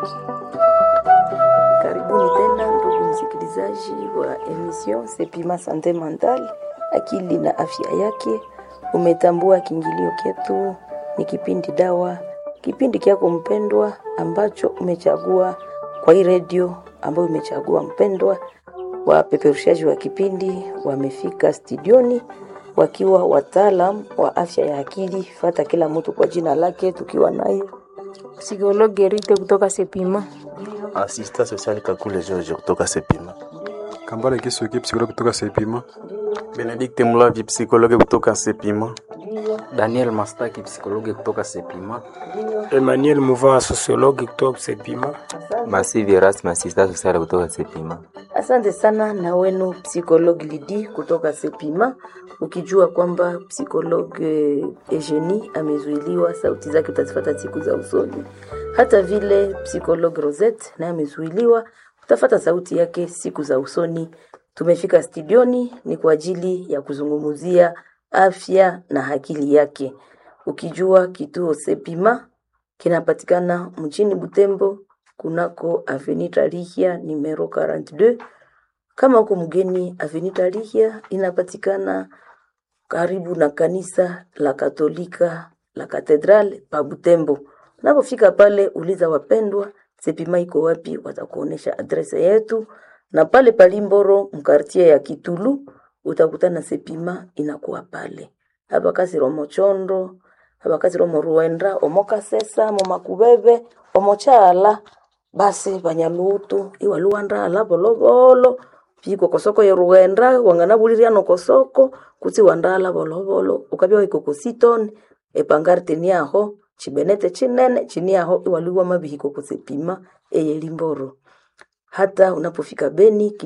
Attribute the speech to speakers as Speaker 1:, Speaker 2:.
Speaker 1: Karibuni tena ndugu msikilizaji wa emission Sepima Sante Mental, akili na afya yake. Umetambua kiingilio chetu ni kipindi dawa, kipindi kyako mpendwa ambacho umechagua kwa hii redio ambayo umechagua mpendwa. Wapeperushaji wa kipindi wamefika studioni wakiwa wataalam wa afya ya akili. Fata kila mtu kwa jina lake, tukiwa naye
Speaker 2: Psikologi Rite kutoka Sepima.
Speaker 3: Asista social Kakule George kutoka Sepima.
Speaker 4: Kambale Kisuki, psikologi kutoka Sepima.
Speaker 3: Benedikte Mulavi psikologi kutoka Sepima.
Speaker 5: Daniel Mastaki psikologi kutoka Sepima.
Speaker 6: Emmanuel Muvaa sosiologi kutoka Sepima.
Speaker 7: Masivi Erasmus asista social kutoka Sepima.
Speaker 1: Asante sana na wenu psikologi Lidi kutoka Sepima, ukijua kwamba psikologi Eugenie amezuiliwa, sauti zake utazifata siku za usoni. Hata vile psikologi Rosette naye amezuiliwa, utafata sauti yake siku za usoni. Tumefika studioni ni kwa ajili ya kuzungumzia afya na akili yake, ukijua kituo Sepima kinapatikana mjini Butembo kunako Avenue Tarihia numero 42. Kama uko mgeni, Avenue Tarihia inapatikana karibu na kanisa la Katolika la Katedral pa Butembo. Unapofika pale, uliza wapendwa Sepima iko wapi, watakuonesha adrese yetu, na pale palimboro mkartie ya Kitulu utakutana Sepima inakuwa pale hapa kasi romo chondo hapa kasi romo ruenda omokasesa momakubebe omochala basi banyalutu iwaluwandala bolobolo piko kosoko ye ruenda wangana buliriano kosoko kutsi wandala bolobolo ukabya waikokositoni epangarte niaho chibenete chinene chiniaho iwaluwa mabihiko kusepima eyelimboro hata unapofika Beni